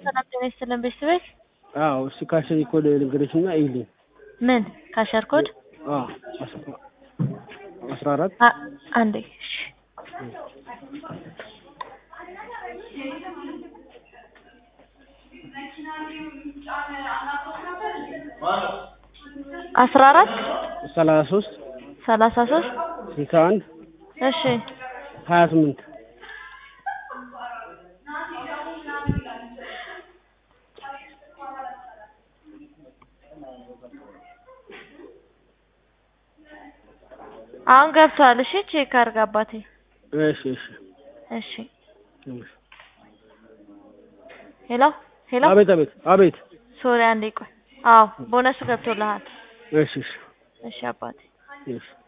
ሰላም ጤና ይስጥልን ቤተሰቦች። አዎ እሺ ካሸሪ ኮድ ልንገርሽና ይልኝ ምን ካሸር ኮድ አዎ አስራ አራት አ- አንዴ እሺ። አስራ አራት ሰላሳ ሶስት ሰላሳ ሶስት ስልሳ አንድ እሺ ሀያ ስምንት አሁን ገብቷል። እሺ ቼክ አድርግ አባቴ። እሺ እሺ እሺ እሺ። ሄሎ ሄሎ አቤት አቤት አቤት ሶሪ አንዴ ቆይ። አዎ ቦነሱ ገብቶልሃል። እሺ እሺ እሺ አባቴ እሺ